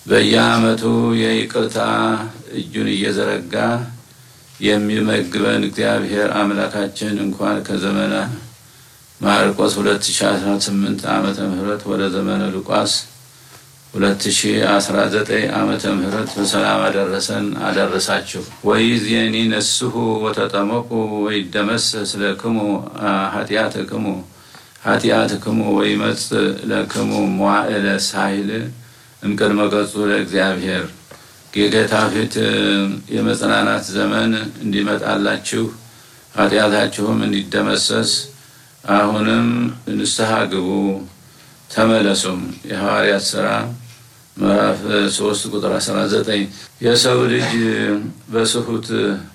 በየዓመቱ የይቅርታ እጁን እየዘረጋ የሚመግበን እግዚአብሔር አምላካችን እንኳን ከዘመነ ማርቆስ 2018 ዓመተ ምህረት ወደ ዘመነ ሉቃስ 2019 ዓመተ ምህረት በሰላም አደረሰን አደረሳችሁ። ወይዜኒ ነስሑ ወተጠመቁ ወይደመሰስ ለክሙ ኃጢአትክሙ ኃጢአትክሙ ወይመጽእ ለክሙ መዋዕለ ሳይል እምቅድመ ገጹ ለእግዚአብሔር የጌታ ፊት የመጽናናት ዘመን እንዲመጣላችሁ ኃጢአታችሁም እንዲደመሰስ አሁንም ንስሐ ግቡ ተመለሱም። የሐዋርያት ሥራ ምዕራፍ 3 ቁጥር 19 የሰው ልጅ በስሁት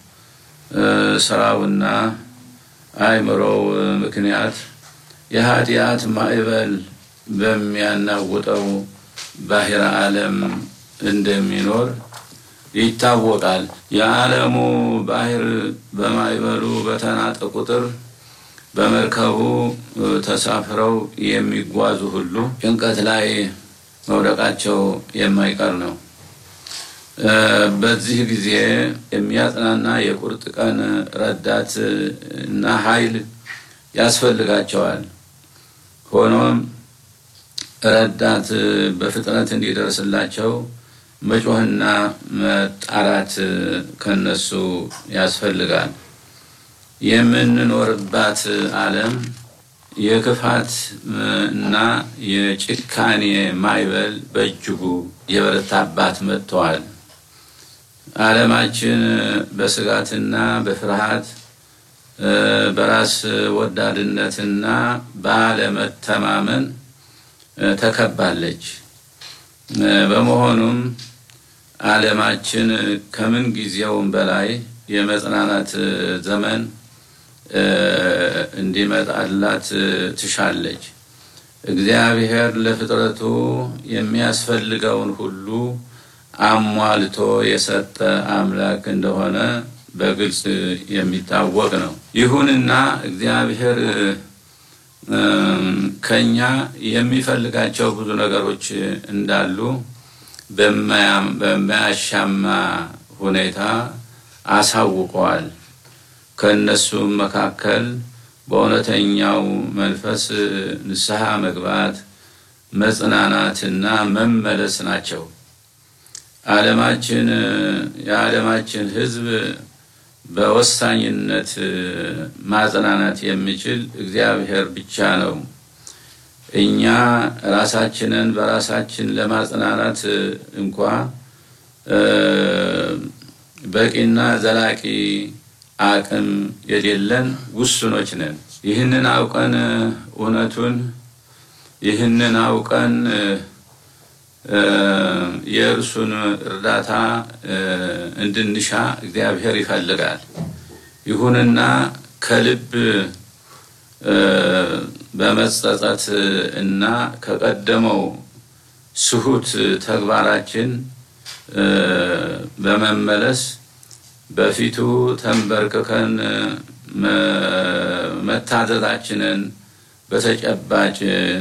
ስራውና አእምሮው ምክንያት የኃጢአት ማዕበል በሚያናውጠው ባሕረ ዓለም እንደሚኖር ይታወቃል። የዓለሙ ባሕር በማዕበሉ በተናጠ ቁጥር በመርከቡ ተሳፍረው የሚጓዙ ሁሉ ጭንቀት ላይ መውደቃቸው የማይቀር ነው። በዚህ ጊዜ የሚያጽናና የቁርጥ ቀን ረዳት እና ኃይል ያስፈልጋቸዋል። ሆኖም ረዳት በፍጥነት እንዲደርስላቸው መጮህና መጣራት ከነሱ ያስፈልጋል። የምንኖርባት ዓለም የክፋት እና የጭካኔ ማዕበል በእጅጉ የበረታባት መጥተዋል። ዓለማችን በስጋትና በፍርሃት በራስ ወዳድነትና ባለመተማመን ተከባለች። በመሆኑም ዓለማችን ከምን ጊዜውም በላይ የመጽናናት ዘመን እንዲመጣላት ትሻለች። እግዚአብሔር ለፍጥረቱ የሚያስፈልገውን ሁሉ አሟልቶ የሰጠ አምላክ እንደሆነ በግልጽ የሚታወቅ ነው። ይሁንና እግዚአብሔር ከኛ የሚፈልጋቸው ብዙ ነገሮች እንዳሉ በማያሻማ ሁኔታ አሳውቀዋል። ከእነሱም መካከል በእውነተኛው መንፈስ ንስሐ መግባት፣ መጽናናትና መመለስ ናቸው። ዓለማችን የዓለማችን ሕዝብ በወሳኝነት ማጽናናት የሚችል እግዚአብሔር ብቻ ነው። እኛ ራሳችንን በራሳችን ለማጽናናት እንኳ በቂና ዘላቂ አቅም የሌለን ውስኖች ነን። ይህንን አውቀን እውነቱን ይህንን አውቀን የእርሱን እርዳታ እንድንሻ እግዚአብሔር ይፈልጋል። ይሁንና ከልብ በመጸጸት እና ከቀደመው ስሁት ተግባራችን በመመለስ በፊቱ ተንበርክከን መታዘዛችንን በተጨባጭ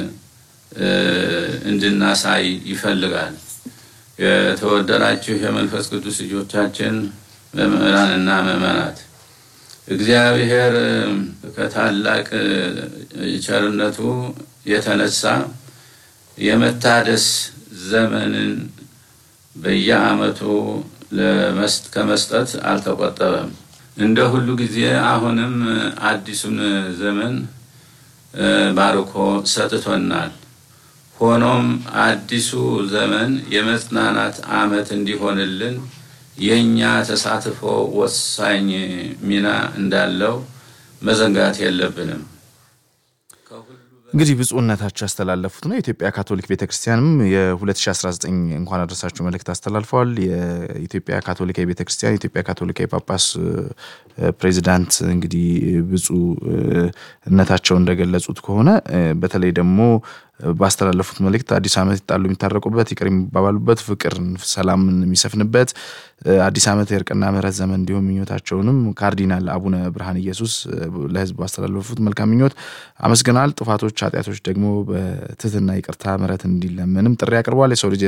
እንድናሳይ ይፈልጋል። የተወደዳችሁ የመንፈስ ቅዱስ ልጆቻችን ምዕመናንና ምዕመናት እግዚአብሔር ከታላቅ ቸርነቱ የተነሳ የመታደስ ዘመንን በየዓመቱ ከመስጠት አልተቆጠበም። እንደ ሁሉ ጊዜ አሁንም አዲሱን ዘመን ባርኮ ሰጥቶናል። ሆኖም አዲሱ ዘመን የመጽናናት ዓመት እንዲሆንልን የእኛ ተሳትፎ ወሳኝ ሚና እንዳለው መዘንጋት የለብንም። እንግዲህ ብፁዕነታቸው ያስተላለፉት ነው። የኢትዮጵያ ካቶሊክ ቤተክርስቲያንም የ2019 እንኳን አደረሳችሁ መልእክት አስተላልፈዋል። የኢትዮጵያ ካቶሊካዊ ቤተክርስቲያን የኢትዮጵያ ካቶሊካዊ ጳጳስ ፕሬዚዳንት እንግዲህ ብፁዕነታቸው እንደገለጹት ከሆነ በተለይ ደግሞ ባስተላለፉት መልእክት አዲስ ዓመት ይጣሉ የሚታረቁበት፣ ይቅር የሚባባሉበት፣ ፍቅር ሰላምን የሚሰፍንበት አዲስ ዓመት የእርቅና ምሕረት ዘመን እንዲሁም ምኞታቸውንም ካርዲናል አቡነ ብርሃን ኢየሱስ ለሕዝብ ባስተላለፉት መልካም ምኞት አመስግናል። ጥፋቶች፣ ኃጢአቶች ደግሞ በትህትና ይቅርታ ምሕረት እንዲለመንም ጥሪ አቅርበዋል። የሰው ልጅ